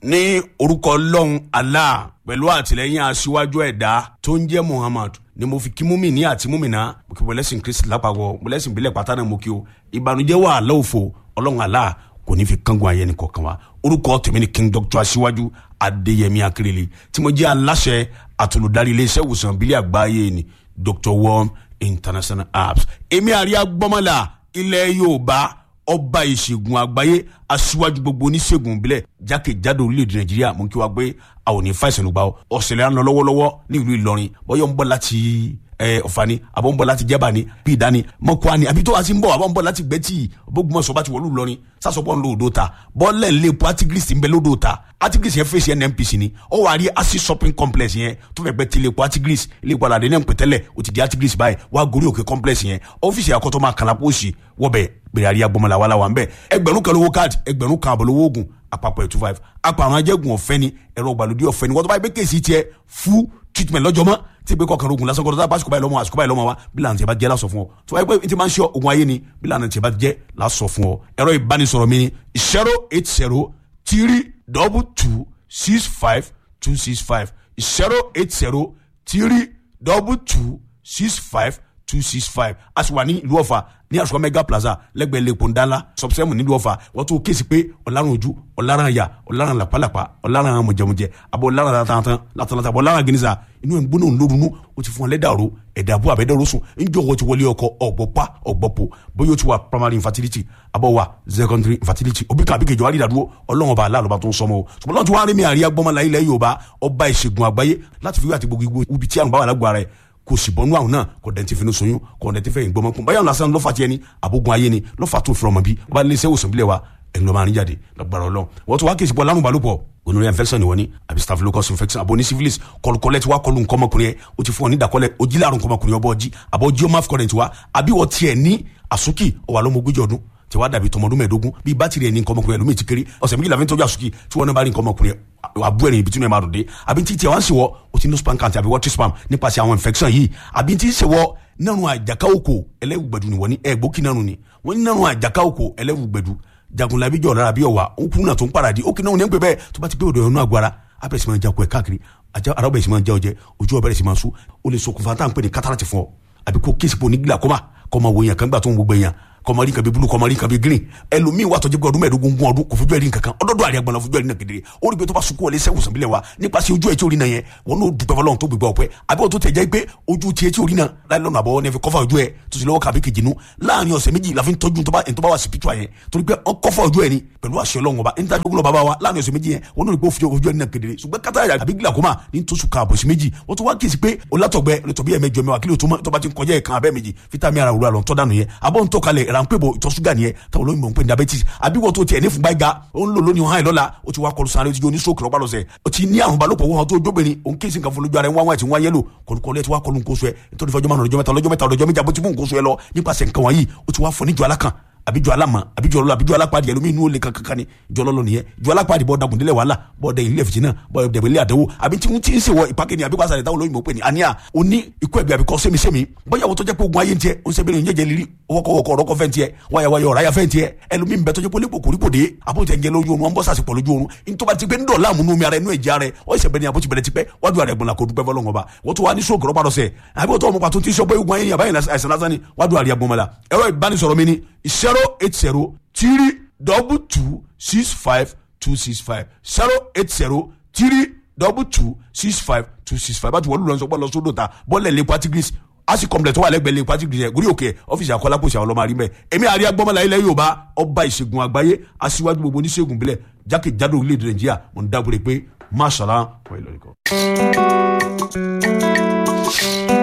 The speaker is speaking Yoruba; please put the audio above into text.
ní orúkọ ọlọ́run allah pẹ̀lú àtìlẹ́yìn aṣíwájú ẹ̀dá tó ń jẹ́ muhammad ni mo fi kí múmi ní àti múmìnà mo kí wọlẹ́sìn kristi lápapọ̀ wọlẹ́sìn ìbílẹ̀ pátá náà mo kí o ìbànújẹ́ wà lọ́wọ́fọ̀ ọlọ́run allah kò ní fi kángun ayé ni kọ̀ọ̀kan wa orúkọ tèmi ni king doctor aṣíwájú adéyẹmí akérèlé tí mo jẹ́ aláṣẹ àtolùdarí iléeṣẹ́ ìwòsàn ìbílẹ̀ àgbáyé ni dr worm international apps èmi àríyá gbọ́mọlá ilẹ̀ yorùbá ọba ìṣègùn àgbáyé aṣíwájú gbogbo oníṣègùn ìbílẹ̀ jákèjádò orílẹ̀-èdè nàìjíríà mú kí wá gbé àwọn òní fàìsàn ló gbà ó ọ̀sẹ̀lẹ̀ à ń lọ lọ́wọ́lọ́wọ́ ní ìlú ìlọrin bọ́yọ̀ ń bọ̀ láti ọ̀fani àbọ̀ ń bọ̀ láti jẹ́bà ni bí ìdání mọ́kúá ni àbí tó wá sí ń bọ̀ àbọ̀ ń bọ̀ láti gbẹ́tì bógunmọ̀sọ̀ bá ti wọ̀lú ìlọrin sásọpọ̀ ń lo odò ta bọ́ọ̀lẹ̀ ń lé epo artigris ń bẹ lódò ta artigris yẹn fèsì nnpc ni ó wà rí acid shopping complex yẹn tó fẹ́ pẹ́ ti lè epo artigris ilé ìpadà àdé náà ń pè tẹ́lẹ̀ ó ti di artigris báyìí wá gorí òkè complex yẹn ọ́fíìsì àkọ́tọ́ máa kàlà pósì wọ́bẹ̀ gbèrè àríyá gbọmọlá wàhálà wà ń bẹ ẹgbẹ̀rún kan lówó káàdì ẹgbẹ̀rún kan àbọ̀ lówó oògùn àpapọ̀ ẹ̀ two five apàrọ̀ ajẹ́gun ọ̀fẹ́ ni ẹ̀rọ ìgbàlódé ọ̀fẹ́ ni wọ́n tó bá yẹ pé kéèsì tiẹ̀ fún treatment lọ́jọ́ mọ́ tí ìgbé kọkànlá ogun lásán kọ́ńtà àsìkò báyìí lọ́mọ àsìkò báyìí lọ́mọ wa bí lànà tí a bá jẹ́ lásọ fún ọ tó bá yẹ pé tí máa ń ṣe ogun ayé ni bí lànà tí a bá jẹ́ lásọ fún ọ ẹ̀rọ ìbánisọ̀rọ̀ mi ni zero eight zero three double two six five two six five zero eight zero three double two six five two six five a sì wà ní ìlú ọ̀fà ní àṣọ mega plaza lẹ́gbẹ̀ẹ́ lẹ́kọ̀ọ́ ńdálá sọ̀bùsẹ́mù nílùú ọ̀fà wọ́n tún kéèsì pé ọ̀làrùn ojú ọ̀làrùn àyà ọ̀làrùn làpálàpá ọ̀làrùn mọ̀jẹ̀mọ̀jẹ̀ àbọ̀ ọ̀làrùn látàntàn látàntàn àbọ̀ ọ̀làrùn gínísà inú ẹ̀ ń gbóná ńlórunú o ti fún ọ lẹ́dàrú ẹ̀dàbú àbẹ́dẹ́rú sùn ńjọ́ wọ́n ti wọlé ọkọ ọ̀gbọ́pá ọ̀gbọ́pọ̀ bóyá o ti wà primary infertility àbọ̀ wà secondary infertility òbí kan àbíkejì wà rídàdúró ọlọ́run ọba aláàlọ́ba tó ń sọmọ o ṣùgbọ́n lọ́n ti wá rí mi àríyá gbọ́mọlá ilẹ̀ Yorùbá ọba ìṣègùn àgbáyé láti fi wí àti gbogbo ibi tí àrùn bá wà lágbo ara ẹ̀ kò sì bọ́nú àwọn náà kò dẹ̀ ti fi ní soyún kò dẹ̀ ti fẹ́ ìgbọ́mọ kún báyọ̀ lásán lọ́fà tiẹ̀ ni àbógun ayé ni lọ́fà tó fi ọmọ bí wọ́n bá lé iṣẹ́ òsùn bílẹ̀ wa ẹ̀yin ló máa ń jáde lọ́gbàrá ọlọ́run wọ́n tún wá kí ìsìnkú ọlárùn balùpọ̀ gonorrhea infection ni wọ́n ní àbí staphylococcus infection àbò ní syphilis kọlùkọlẹ̀ tí wàá kọlù nǹkan ọmọkùnrin yẹn o ti fún ọ ní ìdàkọlẹ̀ o jí láàrùn nǹkan ọmọkùnrin ọbọ̀ ọjí àbọ̀ ọjí ọmọ afcon ti wá àbí wọ́n tiẹ̀ ní àsúkì ọwà lọ́mọ ogójì ọdún tí wàá dàbí tọmọdún mẹ́ẹ̀ẹ́dógún bíi bátìrì ẹni nǹkan ọmọkùnrin ẹlòmíì ti kéré ọ̀sẹ̀ méjìlá fi ń tọ́jú àsúkì tí wọ́n náà bá rí nǹkan ọmọkùnrin àbú ẹ̀rìn ibi tí wọ́n máa dòde àbí tí tiẹ̀ wá ń ṣèwọ́ o ti ní spam count àbí water spam nípasẹ̀ àwọn infection yìí àbí tí ń ṣèwọ́ nínú àjàká òkò ẹlẹ́wùgbẹ̀dù ni wọ́n ní ẹ̀gbókì náà ni wọ́n ní nínú àjàká òkò ẹlẹ́wùgbẹ̀dù jagunlabi jọ̀ lára bí ọ̀wà òkú náà tó ń paradì ó kì náà ní pẹ́ bẹ́ẹ̀ tó bá ti pé odò ẹ̀rọ náà gbára abẹ́rẹ́ sì máa jakọ̀ ẹ̀ káàkiri ara bẹ̀rẹ̀ sì máa já ọjẹ́ ojú ọbẹ̀rẹ̀ sì máa sú ó lè ṣokùnfà tá à ń pè ní kátàràtì fún ọ àbí kó kéèsì pò ní glaucoma kọ́ máa wo èèyàn kan gbà tó ń gbogbo èèyàn kọmọrí nǹkan bíi bulu kọmọrí nǹkan bíi green ẹlòmíì wà tọjú pé ọdún mẹ́ẹ̀ẹ́dógún gún ọdún kò fojú ẹrí nǹkan kan ọdọọdọ àríyá gbọnà fojú ẹrí náà kedere ó rí pé tó bá sunkún wọlé sẹwùn sàn bílẹ̀ wa nípasẹ̀ ojú ẹ̀ tí orí náà yẹn wọn n'o dùpẹ́ fọlọ́run tó gbégbá ọpẹ́ àbí wọn tó tẹ̀ jẹ́ pé ojú tiẹ̀ tí orí náà láì lọ́nà àbọ̀ ní fi kọ́fà ojú ẹ̀ tó sì lọ́wọ́ kàbí kejì nu láàrin ọ̀sẹ̀ méjì la fi ń tọ́jú tó bá wà spiritual yẹn torí pé ọ kọ́fà ojú ẹ̀ ni pẹ̀lú àṣẹ ọlọ́run ọba níta gbogbo bàbá wa láàrin ọ̀sẹ̀ méjì yẹn wọn n'o rí pé ó fi ojú ẹ̀ náà kedere ṣùgbọ́n kátà àbí glaucoma ní tó sùn kààbọ̀ sí méjì wọ́n tó wá kíyèsí pé olátọ̀gbẹ́ olùtọ̀bí ẹ̀ mẹ́jọ mẹ́wàá kí ló tó bá ti ń kọjá ẹ̀ kan abẹ́ méjì fítàmì ara òwúrọ̀ àlọ́ tọ́ dànù yẹn abọ́ ń tọ́ kalẹ̀ ránpẹ́ bọ̀ ìtọ̀ ṣúgà nìyẹn táwọn olóyìnbó ń pè ní diabetes àbí wọ́n tó tiẹ̀ ní fún gbáyìí ga ó ń lò lónìí hàn lọ́la ó ti wá kọlu sáré ó ti jó ní stroke lọ́pàá lọ́sẹ̀ ó ti ní àrùn balòpọ̀ wọn tó jóbìnrin òun kéésì nǹkan fún lójú ara ẹ̀ ń wá wọn àti wọn yẹlò kọlùkọlù ẹ̀ ti wá kọlu nǹkan oṣù ẹ̀ nítorí fọjọ́ márùn ọjọ́ mẹ́ta ọlọ́jọ́ mẹ́ta ọlọ́jọ́ méjì àbótí fún nǹkan oṣù ẹ̀ lọ nípasẹ̀ nǹkan wọ̀nyí ó ti wá fọ níjọ alákan àbí jọ alámọ àbí jọ ọlọ àbí jọ alápàdé ẹlòmíín inú olè kankan ni jọ ọlọlọ nìyẹn jọ alápàdé bọ dagun délẹ wàhálà bọ dẹ ilé fìtínà bọ dẹbẹ ilé àdánwò àbí tí wọn ti ń sèwọ ìpàkẹ́ ni àbí wàásà rẹ táwọn olóyìnbó pè ní àníyà o ní ikú ẹgbẹ àbí kọ sẹmisẹmi bóyá wọ́n tó jẹ́ pé ogun ayé ń tiẹ̀ ó ń sẹ́bẹ̀rẹ̀ ìyẹ́jẹ̀ lírí wọ́kọ̀wọ́kọ̀ ọ̀rọ̀kọ̀ fẹ́ ń tiẹ̀ wáyàwáyà ọ̀ráyà fẹ́ ń tiẹ̀ ẹlòmíín bẹ tó jẹ́ pé olébò kòríkò dé àbójẹ ń jẹ lójú oorun wọn bọ́ sàṣepọ̀ lójú oorun nítorí ti pé ń dọ̀la àmúnú mi ara ẹnu ẹ̀jẹ̀ ara ẹ̀ ọ̀ ìṣẹ̀bẹ̀ ni àbójì bẹ̀rẹ̀ ti pẹ́ wájú àrẹ̀ gbọ̀nla kò dúpẹ́ fọlọ́ngọ̀ bá wọ́n tó wá ní sóògùn rọ́pàá lọ́sẹ̀ àbí wọ́n tó ọmọ pàtó ti sọ pé ogun ayé àbáyé àìsàn lásán ni wájú àrẹ̀ gbọ̀nmọ́la ẹ̀rọ ìbánisọ̀rọ̀ mi ni zero eight zero three double two six five two six five zero eight zero three double two six five two six five bá ti wọ́n lù lọ́sọ̀ bọ́ lọ sódò ta bọ́ọ̀lẹ̀ lè patigris asi complex tó wà lẹ́gbẹ̀ẹ́ lè patigris yẹn gúrí òkè ọ́fíìsì àkọlápòsì àwọn ọlọ́mọ àrímẹ̀ èmi àríyá gbọ́mọlá ilẹ̀ Yorùbá ọba ìṣègùn àgbáyé aṣíwájú gbogbo oníṣègùn bílẹ̀ jákèjádò orílẹ̀-èdè Nàìjíríà mo ń dábòrè pé máṣàlá wọ́n ìlọrin kan.